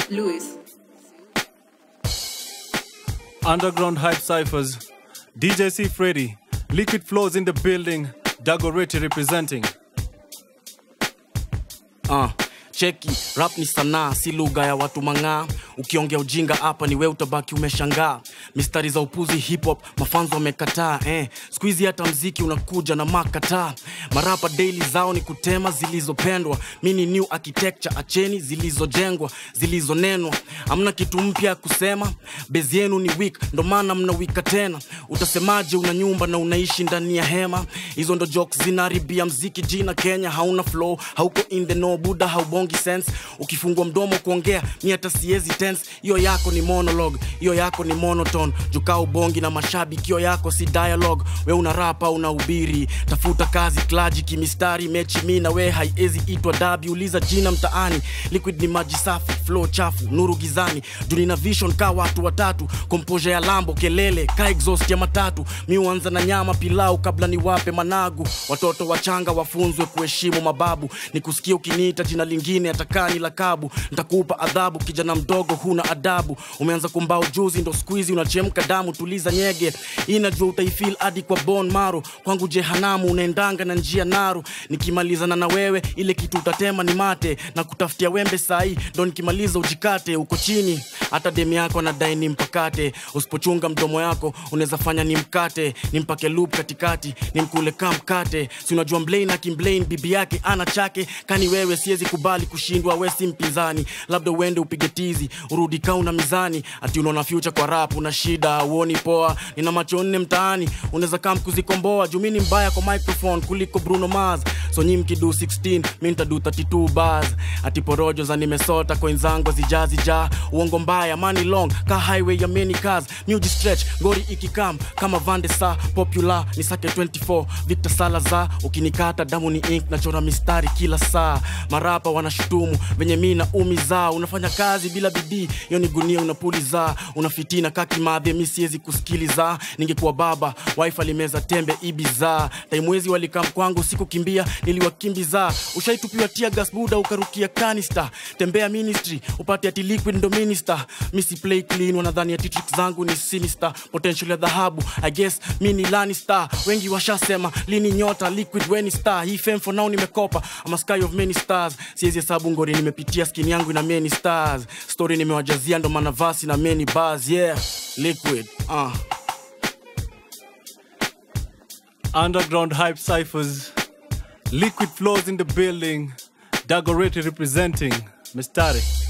Louis. Underground Hype Cyphers, DJ C. Freddy, Liquid Flows in the building, Dago Reti representing. uh, cheki rap ni sanaa si lugha ya watu mang'aa ukiongea ujinga hapa ni we utabaki umeshangaa mistari za upuzi hip hop mafanzo wamekataa eh. skuizi hata mziki unakuja na makataa marapa daily zao ni kutema zilizopendwa mi ni new architecture acheni zilizojengwa zilizonenwa amna kitu mpya ya kusema bezi yenu ni weak ndo maana mnawika tena utasemaje una nyumba na unaishi ndani ya hema hizo ndo jokes zinaharibia mziki jina kenya hauna flow hauko in the no buda haubongi sense ukifungua mdomo kuongea mi hata siezi tense hiyo yako ni monologue hiyo yako ni monotone jukaa ubongi na mashabiki hiyo yako si dialogue we una rapa una ubiri tafuta kazi klaji kimistari mechi mi na we haiezi itwa dabi uliza jina mtaani liquid ni maji safi flow chafu nuru gizani junina vision ka watu watatu komposha ya lambo kelele ka exhaust ya matatu mi huanza na nyama pilau kabla niwape managu watoto wachanga wafunzwe kuheshimu mababu nikusikia ukiniita jina lingine atakaa ni lakabu ntakupa adhabu kijana mdogo huna adabu umeanza kumbao juzi ndo skuizi unachemka damu tuliza nyege inajua utaifil hadi kwa bon maro kwangu jehanamu unaendanga na njia naru nikimalizana na wewe ile kitu utatema ni mate na kutafutia wembe sahii ndo nikimaliza ujikate uko chini hata demi yako anadai ni mpakate usipochunga mdomo yako unaweza fanya ni mkate nimpake loop katikati nimkule ka mkate si unajua mblain akimblain bibi yake ana chake kani wewe siwezi kubali kushindwa we si mpinzani labda uende upige tizi urudi kaa una mizani ati unaona future kwa rap una shida uoni poa nina macho nne mtaani unaweza kaa mkuzikomboa juu mi ni mbaya kwa microphone kuliko bruno mars so nyi mkidu 16 mi ntadu 32 bars ati porojo za nimesota koinzangu zijazija uongo mbaya money long ka highway ya many cars muji stretch ngori ikikam kama vande sa popular ni sake 24 victor salaza ukinikata damu ni ink nachora mistari kila saa marapa wanashutumu venye mi na umi zao unafanya kazi bila bidii hiyo ni gunia unapuliza unafitina kakimadhe mi siwezi kusikiliza ningekuwa baba wife alimeza tembe ibiza taimwezi walikam kwangu sikukimbia niliwakimbiza ushaitupiwa tia gas buda ukarukia kanista tembea ministry upate ati liquid ndo minister misi play clean wanadhani ati tricks zangu ni sinister potential ya dhahabu i guess mi ni lanista wengi washasema lini nyota liquid weni star hii fame for now nimekopa ama sky of many stars siwezi hesabu ngori nimepitia skin yangu ina many stars story nimewajazia ndo maana vasi na many bars yeah liquid uh. Underground Hype Cyphers, Liquid Flows in the building, Dago Reti representing. Mistari.